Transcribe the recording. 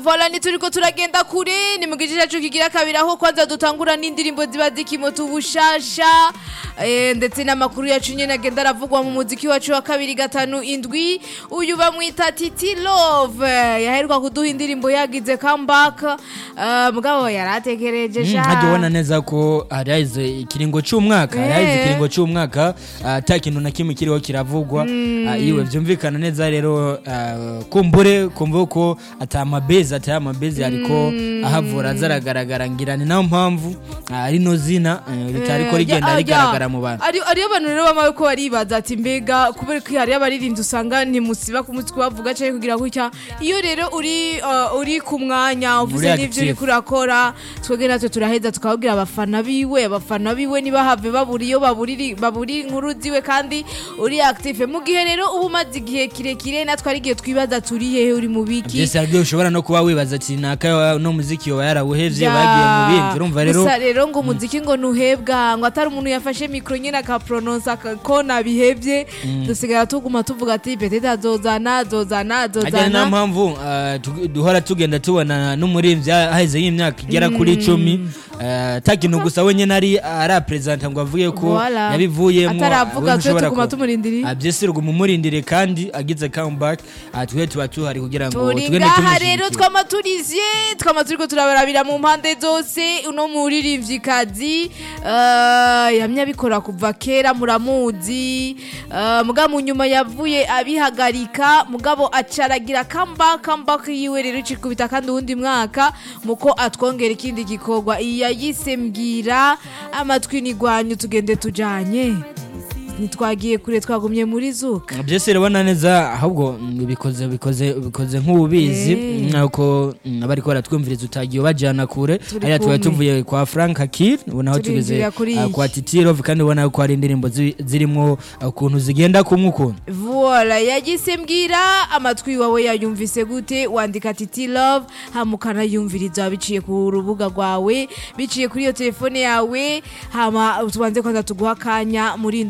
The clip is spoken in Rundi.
Vola ni turiko turagenda kure ni mu gice cyacu kigira kabiri aho kwanza dutangura n'indirimbo ziba zikimota ubushasha eh, ndetse n'amakuru yacu nyene agenda aravugwa mu muziki wacu wa kabiri gatanu indwi uyu bamwita Titi Love yaheruka kuduha indirimbo yagize comeback uh, mugabo yaratekereje sha nkajya neza ko hari haheze ikiringo cy'umwaka hari haheze Eh. ikiringo cy'umwaka ah, ata kintu na kimwe kiriho kiravugwa Ah, iwe byumvikana neza rero ah, kumbure kumva ko ata mabezi atari amabezi ariko ahavura azaragaragara ngira ni nayo mpamvu ah, rino zina eh, ritariko rigenda rigaragara mu bantu ari ariyo bantu rero bamawe ko baribaza ati mbega kubera ko hari abaririmbyi usanga ntimusiba ku mutwe bavuga cyangwa kugira gutya iyo rero uri uh, uri ku mwanya uvuze Uri n'ivyo uri active. kurakora twebwe natwe turaheza tukababwira abafana biwe abafana biwe ntibahave babura iyo baburiri baburi inkuru ziwe kandi uri active mu gihe rero uba umaze igihe kirekire natwe ari igihe twibaza turi hehe uri mu biki byose aribyo ushobora no kuba wibaza ati naka no muziki yoba yarawuhevye Ya. bagiye mu bindi urumva rero gusa rero ngo umuziki ngo ntuhebwa ngo atari umuntu yafashe mikoro nyine akapronosa ko nabihebye dusigara tuguma tuvuga ati petete azozana azozana ajyana na azozana mpamvu ah, tu- duhora tugenda tubona n'umuririmbyi haheze y'imyaka igera kuri icumi ah, ata kintu gusa wenyine ari araperezanta ngo avuge ko Voilà. yabivuyemo ataravuga ah, twe ntushobora tuguma ku- tumurindiriye Ah, byose ruguma umurindire kandi agize comeback ah, twe tuba tuhari kugira ngo turi tugende ngaha rero tumushyigikire twama turizye twama turiko turabarabira mu mpande zose uno muririmvyikazi uh, yamye abikora kuva kera muramuzi uh, mugabo mu nyuma yavuye abihagarika mugabo acaragira comeback comeback yiwe rero icikubita kandi uwundi mwaka muko atwongera ikindi gikorwa iya yise mbwira amatwi nigwanyu tugende tujanye ntitwagiye kure twagumye muri zuka byose urabona neza ahubwo mm, bikoze bikoze bikoze nk'ububizi Eh. nuko abari ko baratwumviriza utagiye ubajyana kure Turi hariya tuba kumwe. tuvuye kwa frank akir ubona aho tugeze Turindira kuri ah, iyi. kwa titirov kandi ubona ko hari indirimbo zi- zirimo ah, ukuntu zigenda kumwe ukuntu Voila, yagise mbwira amatwi wawe yayumvise gute wandika titi love hama ukanayumviriza biciye ku rubuga rwawe biciye kuri iyo telefone yawe hama tubanze kwanza tuguha akanya muri